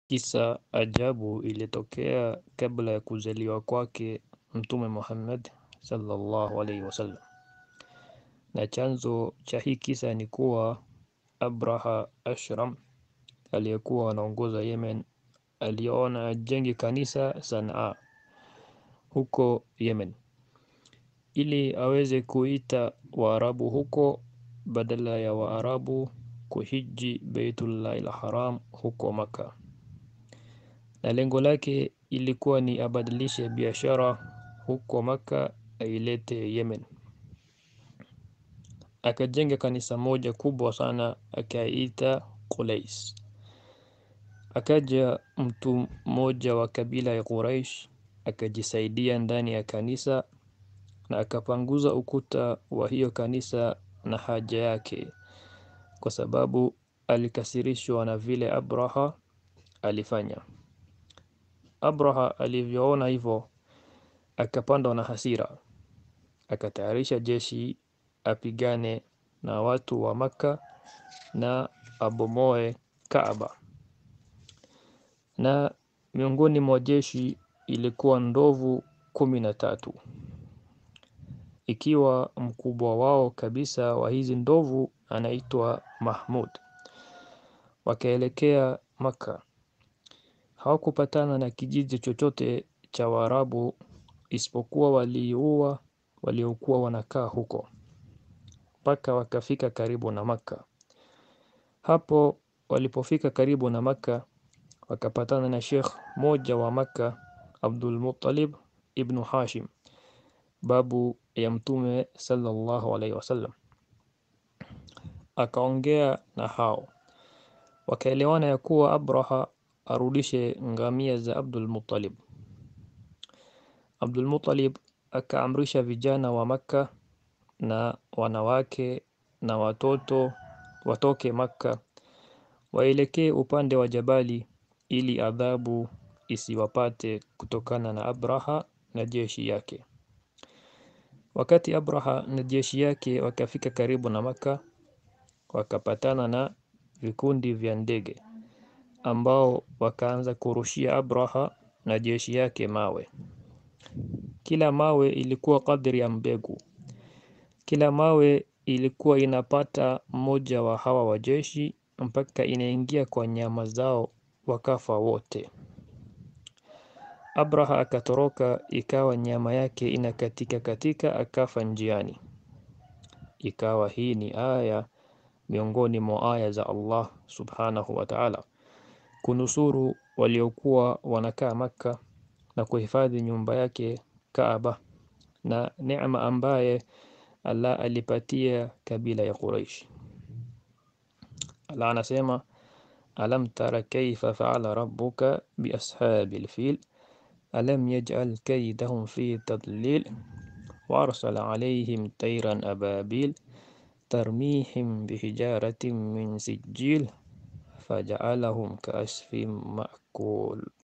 Kisa ajabu ilitokea kabla ya kuzaliwa kwake Mtume Muhammad sallallahu alaihi wasallam, na chanzo cha hii kisa ni kuwa Abraha Ashram aliyekuwa anaongoza Yemen aliona ajenge kanisa Sanaa huko Yemen ili aweze kuita Waarabu huko badala ya Waarabu kuhiji Beitullahil Haram huko Maka, na lengo lake ilikuwa ni abadilishe biashara huko Maka ailete Yemen. Akajenga kanisa moja kubwa sana akaita Qulais. Akaja mtu mmoja wa kabila ya Quraish akajisaidia ndani ya kanisa na akapanguza ukuta wa hiyo kanisa na haja yake, kwa sababu alikasirishwa na vile Abraha alifanya. Abraha alivyoona hivyo, akapandwa na hasira, akatayarisha jeshi apigane na watu wa Makka na abomoe Kaaba, na miongoni mwa jeshi ilikuwa ndovu kumi na tatu ikiwa mkubwa wao kabisa wa hizi ndovu anaitwa Mahmud. Wakaelekea Makka, hawakupatana na kijiji chochote cha Waarabu isipokuwa waliua waliokuwa wanakaa huko mpaka wakafika karibu na Makka. Hapo walipofika karibu na Makka, wakapatana na Sheikh moja wa Makka, Abdul Muttalib ibn Hashim, babu ya Mtume sallallahu alaihi wasallam. Akaongea na hao, wakaelewana ya kuwa Abraha arudishe ngamia za Abdul Muttalib. Abdul Muttalib akaamrisha vijana wa Makka na wanawake na watoto watoke Makka waelekee upande wa Jabali ili adhabu isiwapate kutokana na Abraha na jeshi yake. Wakati Abraha na jeshi yake wakafika karibu na Makka, wakapatana na vikundi vya ndege ambao wakaanza kurushia Abraha na jeshi yake mawe. Kila mawe ilikuwa kadri ya mbegu. Kila mawe ilikuwa inapata mmoja wa hawa wa jeshi mpaka inaingia kwa nyama zao, wakafa wote. Abraha akatoroka, ikawa nyama yake inakatika katika, akafa njiani. Ikawa hii ni aya miongoni mwa aya za Allah subhanahu wa ta'ala, kunusuru waliokuwa wanakaa Makka na kuhifadhi nyumba yake Kaaba, na neema ambaye Allah alipatia kabila ya Quraish. Allah anasema alam tara kaifa faala rabbuka biashabil fil alam yaj'al kaydahum fi tadlil wa arsala alayhim tayran ababil tarmihim bihijaratin min sijil faja'alahum ka'asfin ma'kul